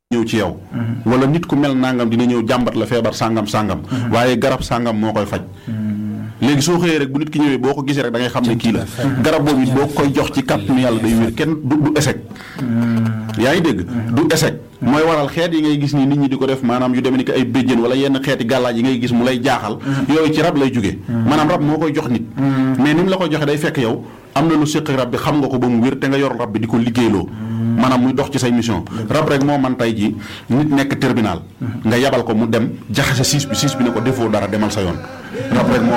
ñëw ci yow wala nit ku mel nangam dina ñëw jàmbat la feebar sàngam sàngam waaye garab sàngam moo koy faj léegi soo xëyee rek bu nit ki ñëwee boo ko gisee rek da ngay xam ne kii la garab boobu it boo koy jox ci kàttanu yàlla day wér kenn du du échec yaa ngi dégg du échec mooy waral xeet yi ngay gis ni nit ñi di ko def maanaam yu demee ni ko ay béjjén wala yenn xeeti gàllaaj yi ngay gis mu lay jaaxal yooyu ci rab lay jóge maanaam rab moo koy jox nit mais ni mu la koy joxe day fekk yow am na lu séq rab bi xam nga ko ba mu wér te nga yor rab bi di ko liggéeyloo maanaam muy dox ci say mission rab rek moo man tey ji nit nekk terminal nga yabal ko mu dem jaxase siis bi siis bi ne ko defoo dara demal sa yoon rab rek moo